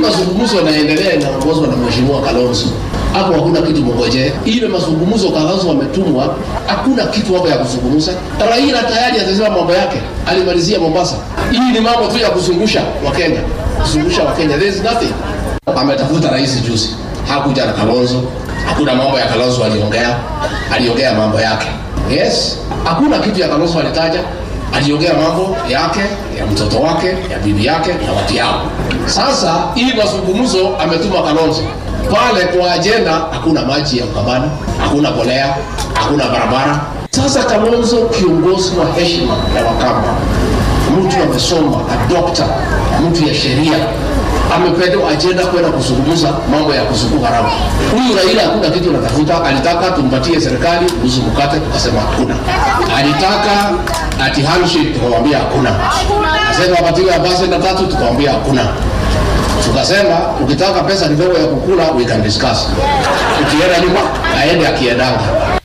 mazungumzo yanaendelea inaongozwa na mheshimiwa Kalonzo hapo hakuna kitu mngojee. Ile mazungumzo Kalonzo wametumwa, hakuna kitu hapo ya kuzungumza. Raila tayari atasema mambo yake, alimalizia Mombasa. Hii ni mambo tu ya kuzungusha Wakenya, kuzungusha Wakenya, there is nothing. Ametafuta rais juzi, hakuja na Kalonzo, hakuna mambo ya Kalonzo aliongea, aliongea mambo yake. Yes, hakuna kitu ya Kalonzo alitaja, aliongea mambo yake, ya mtoto wake, ya bibi yake na watu yao. Sasa hii mazungumzo ametuma Kalonzo pale kwa ajenda, hakuna maji ya Ukambani, hakuna polea, hakuna barabara. Sasa Kalonzo, kiongozi wa heshima ya Wakamba, mtu amesoma, a doctor, mtu ya sheria, amepewa ajenda kwenda kuzungumza mambo ya kuzunguka ramu. Huyu Raila hakuna kitu anatafuta, alitaka tumpatie serikali nusu mkate, tukasema hakuna. Alitaka ati handshake, tukamwambia hakuna. Asema apatiwe ambassador tatu, tukamwambia hakuna tukasema ukitaka pesa kidogo ya kukula we can discuss. Ukienda nyuma aende akiendanga.